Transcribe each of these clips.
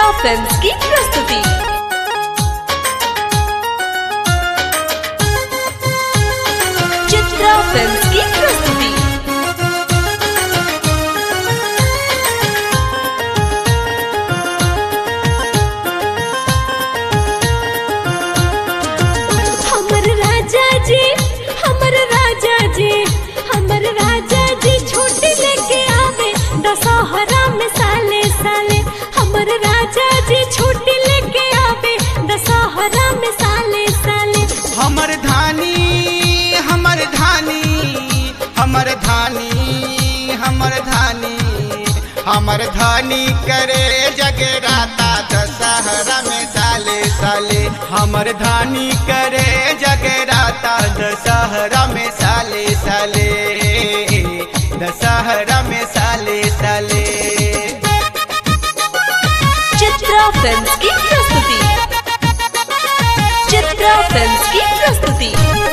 films की प्रस्तुति Chitra films की प्रस्तुति हमर राजा जी हमर राजा जी हमर राजा जी छोटी लेके आवे दशहरा में साले साले हमर राजा जी छोटी लेके आवे दशहरा में साले साले हमर धानी हमर धानी हमर धानी हमर धानी हमर धानी करे जगराता दशहरा में साले साले हमर धानी करे जगराता दशहरा में साले साले दशहरा में साले साले चित्रा फिल्म्स की प्रस्तुति चित्रा फिल्म्स की प्रस्तुति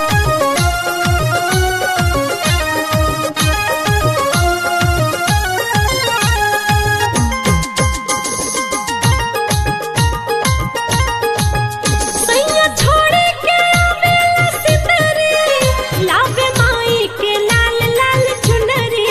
सैया छोड़े के आवेला सितरी लावे माई के लाल लाल चुनरी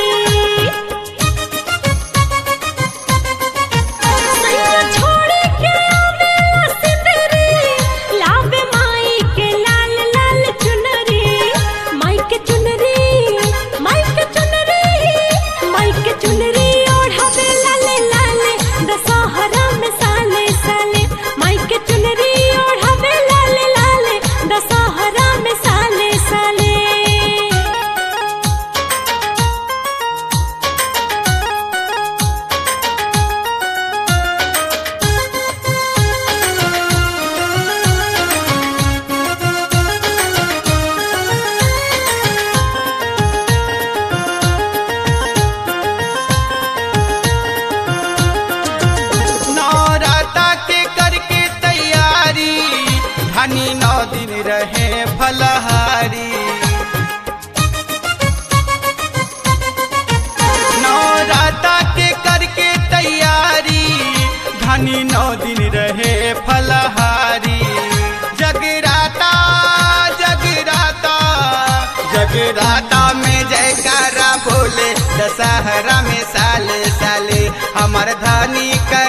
सैया छोड़े के आवेला सितरी लावे माई के लाल लाल चुनरी माई के चुनरी माई के चुनरी माई के चुनरी ओढ़ावे लाले लाले दशहरा में साले साले माई के चुनरी ओढ़ावे लाले लाले दशहरा में साले साले नौराता के करके तैयारी धनी नौ दिन रहे फलहारी नौराता के करके तैयारी धनी नौ दिन रहे फलहारी जगराता जगराता जगराता में जयकारा बोले दशहरा में साले साले हमर धनी कर